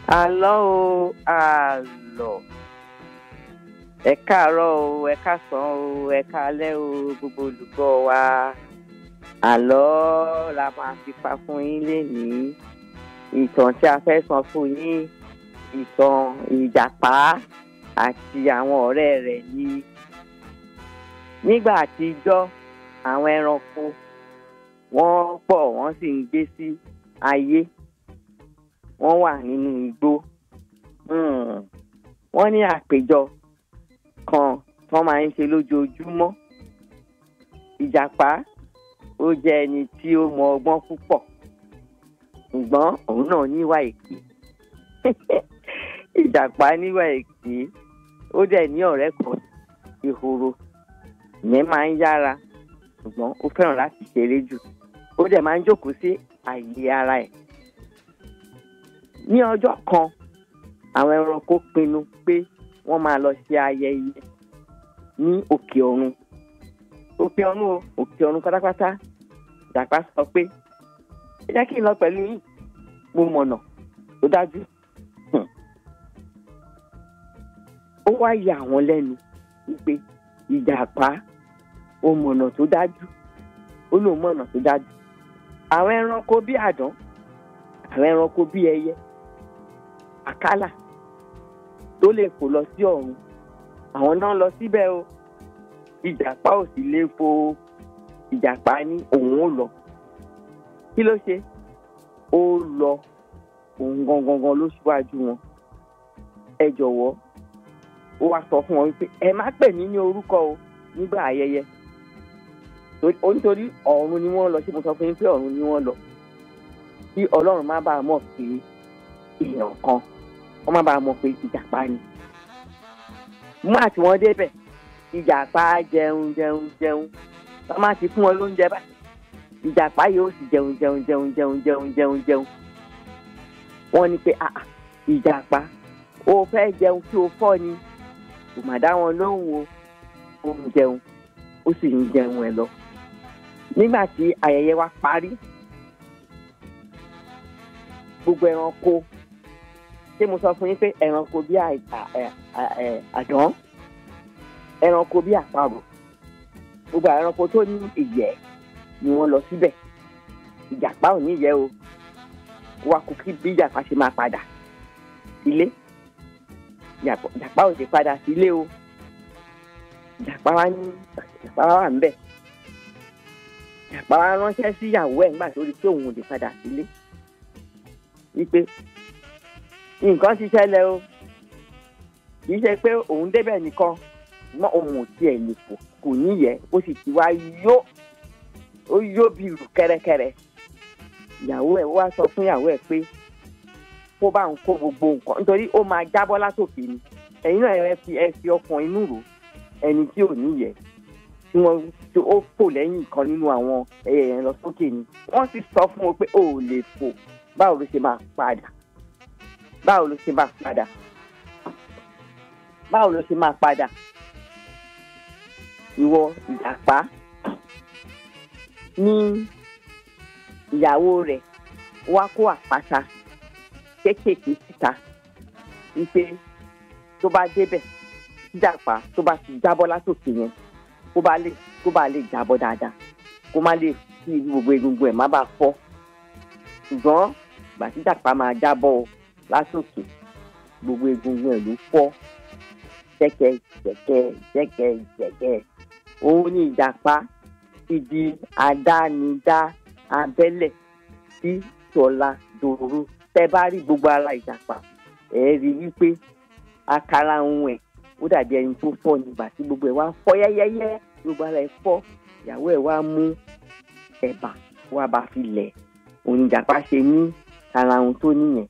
àlọ́ o àlọ́ ẹ káàárọ̀ o ẹ káàsán o ẹ káalẹ́ o gbogbo olùgbọ́ wa àlọ́ la máa fi pa fún yín lénìí ìtàn tí a fẹ́ sọ fún yín ìtàn ìjàpá àti àwọn ọ̀rẹ́ rẹ̀ ní nígbà àtijọ́ àwọn ẹranko wọ́n pọ̀ wọ́n sì ń gbé sí ayé wọ́n wà nínú igbó Hmm. wọ́n ní àpéjọ kan tó máa ń ṣe lójoojúmọ́ ìjàpá ó jẹ́ ẹni tí ó mọ ọgbọ́n púpọ̀ ṣùgbọ́n òun náà níwà èké ìjàpá níwà èké ó dẹ̀ ní ọ̀rẹ́ kan ìhòòrò ìyẹn máa ń yára ṣùgbọ́n ó fẹ́ràn láti ṣeré jù ó dẹ̀ máa ń jókòó sí àyè ara ẹ̀ ní ọjọ́ kan àwọn ẹranko pinnu pé wọ́n máa lọ ṣe ayẹyẹ ní òkè ọ̀run òkè ọ̀run o òkè ọ̀run pátápátá ìjàpá sọ pé ẹ jẹ́ kí n lọ pẹ̀lú yín mo mọ̀nà tó dájú Hmm. ó wá yà àwọn lẹ́nu wípé ìjàpá ó mọ̀nà tó dájú ó lóun mọ̀nà tó dájú àwọn ẹranko bí àdán àwọn ẹranko bí ẹyẹ àkàlà tó lè fò lọ sí ọ̀run àwọn náà lọ síbẹ̀ o ìjàpá ò sì lè fò ìjàpá ní òun ò lọ kí ló ṣe ó lọ òun gangan gan ló ṣíwájú wọn ẹ jọ̀wọ́ ó wá sọ fún wọn wípé ẹ má pè mí ní orúkọ o nígbà ayẹyẹ Torí- ó nítorí ọ̀run ni wọ́n lọ ṣé mo sọ fún yín pé ọ̀run ni wọ́n lọ kí ọlọ́run má bàa mọ̀ pé èèyàn kan wọ́n má bàa mọ̀ pé ìjàpá ni mú àti wọn débẹ̀ ìjàpá jẹun jẹun jẹun wọ́n má ti fún wọn lóúnjẹ báyìí ìjàpá yóò sì jẹun jẹun jẹun jẹun jẹun jẹun jẹun wọ́n ní pé ah ah, ìjàpá o fẹ́ jẹun kí o fọ́ ni kò má dá wọn lóhùn o ó ń jẹun ó sì ń jẹun ẹ lọ nígbà tí ayẹyẹ wa parí gbogbo ẹranko ṣé mo sọ fún yín pé ẹranko bí àì- à- ẹ- à- ẹ- àdán ẹranko bí àparò gbogbo àwọn ẹranko tó ní ìyẹ́ ni wọ́n lọ síbẹ̀ ìjàpá ò ní ìyẹ́ o wá kú kí bí ìjàpá ṣe máa padà sílé ìjàpá ìjàpá ò lè padà sílé o ìjàpá wa ní ìjàpá wa wà ńbẹ̀ ìjàpá wa ránṣẹ́ sí ìyàwó ẹ̀ nígbà tó rí pé òun ò lè padà sílé wípé nǹkan ti ṣẹlẹ̀ o kì í ṣe pé òun débẹ̀ nìkan mọ́ òun ò tiẹ̀ lè fò kò níyẹ̀ ó sì ti wá yó ó yó bí rù kẹ́rẹ́kẹ́rẹ́ ìyàwó ẹ̀ wá sọ fún ìyàwó ẹ̀ pé kó bá ń kó gbogbo nǹkan nítorí ó máa jábọ́ látòkè ni ẹ̀yin náà ẹ fi ẹ fi ọkàn inú rò ẹni tí ò níyẹ̀ tí wọ́n tí ó fò lẹ́yìn kan nínú àwọn ẹyẹ yẹn lọ sókè ni wọ́n sì sọ fún wọn pé ó ò lè fò báwo ló ṣe máa padà báwo ló ṣe máa padà báwo ló ṣe máa padà ìwọ ìjàpá ní ìyàwó rẹ̀ wá kó àpáta kéékèèké síta wípé tó bá débẹ̀ ìjàpá tó bá ti jábọ́ látòkè yẹn kó bá lè kó bá lè jábọ́ dáadáa kó má lè kí gbogbo egungun ẹ̀ má bàa fọ́ ṣùgbọ́n ìgbà tí ìjàpá máa jábọ́ o látòkè gbogbo egungun ẹ̀ ló fọ́ jẹ́kẹ́ jẹ́kẹ́ jẹ́kẹ́ jẹ́kẹ́ òun ní ìjàpá ti di àdánidá abẹ́lẹ̀ sí tọ́lá dòru tẹ́ bá rí gbogbo ara ìjàpá ẹ̀ rí wípé àkàrà ohun ẹ̀ ó dàbí ẹni tó fọ́ nígbà tí gbogbo ẹ̀ wá fọ́ yẹ́yẹ́yẹ́ gbogbo ara ẹ̀ fọ́ ìyàwó ẹ̀ wá mú ẹ̀bà wá bá fi lẹ̀ òun ìjàpá ṣe ní ara ohun tó níyẹn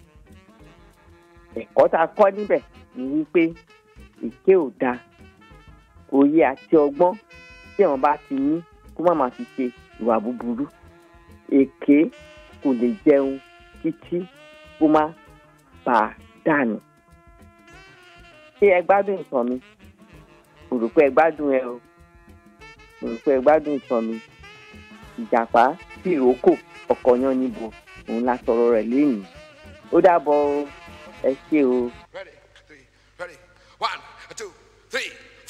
ẹ̀kọ́ tá a kọ́ níbẹ̀ ni wípé èké ò dáa òye àti ọgbọ́n tí àwọn bá ti ní kó má máa fi ṣe ìwà búburú èké kò lè jẹun títí kó má bà á dànù ṣé ẹ gbádùn ìtàn mi mo rò pé ẹ gbádùn ẹ o mo rò pé ẹ gbádùn ìtàn mi ìjàpá tìrókò ọkọ̀ yan níbo òun la sọ̀rọ̀ rẹ̀ lénìí ó dàbọ̀ o. ẹ ṣé o. Ready, three, ready. One, two, three.